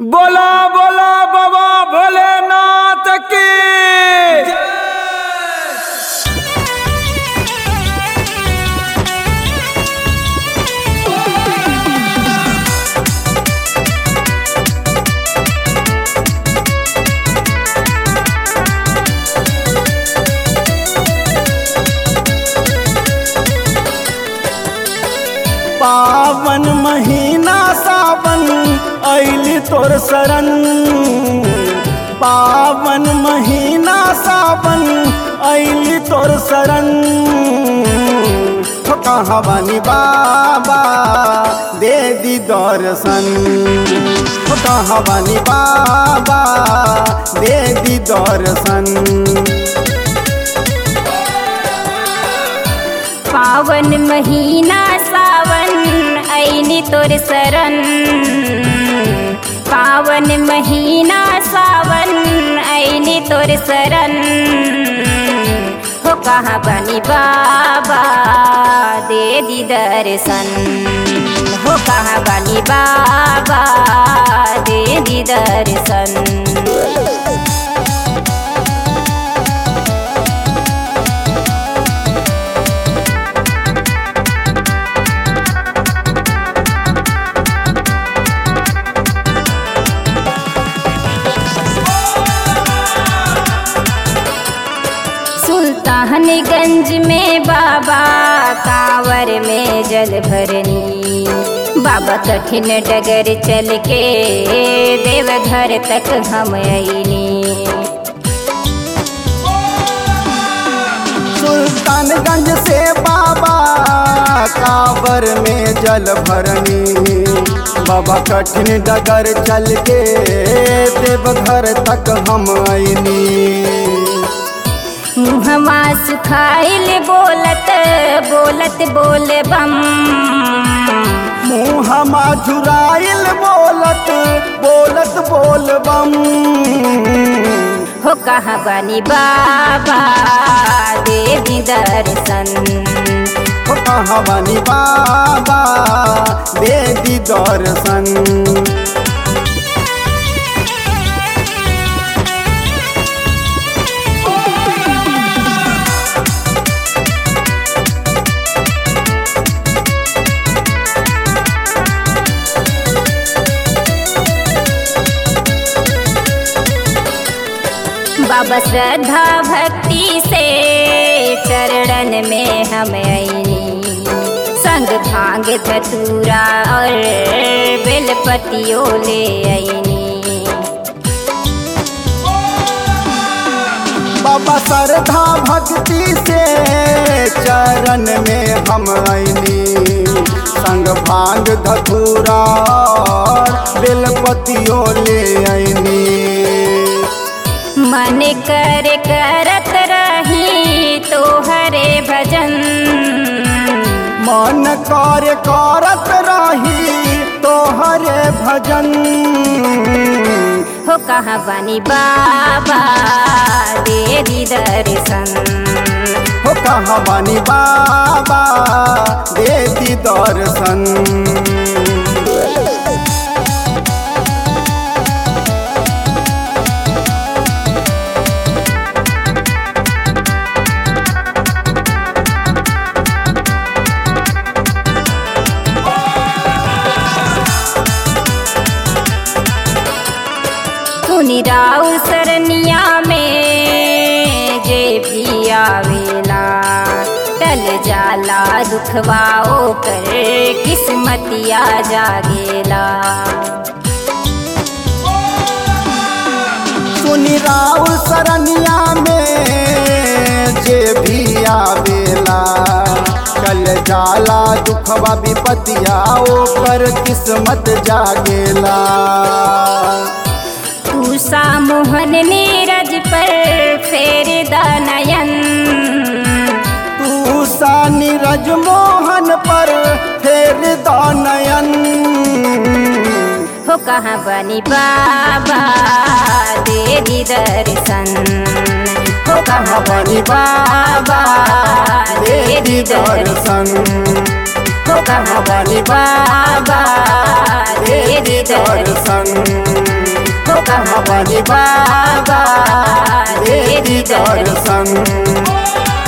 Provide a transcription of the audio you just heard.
बोला बोला बाबा भोलेनाथ की पावन महीना सावन ऐली तोर शरण पावन महीना सावन ऐली तोर शरण हो कहाँ बानी बाबा दे दी दर्शन हो कहाँ बानी बाबा दे दी दर्शन पावन महीना सावन ऐनी तोर शरण पावन महीना सावन ऐनी तोर शरण हो कहाँ बनी बाबा दे दी दर्शन हो कहाँ बनी बाबा दे दी दर्शन सुल्तानगंज में बाबा कांवर में जल भरनी बाबा कठिन डगर चल के देवघर तक हम अइनी सुल्तानगंज से बाबा कांवर में जल भरनी बाबा कठिन डगर चल के देवघर तक हम आईनी मुहमा सुखाइल बोलत बोलत बोल बम मुँहमा झुराइल बोलत बोलत बोल बम हो कहाँ बनी बाबा देवी दर्शन हो कहाँ बानी बाबा देवी दर्शन बाबा श्रद्धा भक्ति से चरणन में हम आईनी संग भांग धतूरा और बेलपतियों ले आईनी बाबा श्रद्धा भक्ति से चरण में हम आईनी संग भांग धतूरा और बेलपतियों ले आईनी मन कर करत रही तोहरे भजन मन कार्य करत रही तोहरे भजन हो कहाँ बनी बाबा देवी दर्शन हो कहाँ बानी बाबा देती दर्शन सुनी राउ सरनिया में जे भी आवेला टल जाला दुखवाओ कर किस्मतिया जागेला सुनी राउ सरनिया में जे भी आवेला कल जाला दुखवा विपतिया ओकर किस्मत जागेला उषा मोहन नीरज पर फेर दनयन तू सा नीरज मोहन पर फेर दानयन हो कहाँ बनी बाबा देवी दर्शन हो कहाँ बनी बाबा देवी दर्शन हो कहाँ बनी बाबा देवी दर्शन कहाँ बानी बाबा दे दी दर्शन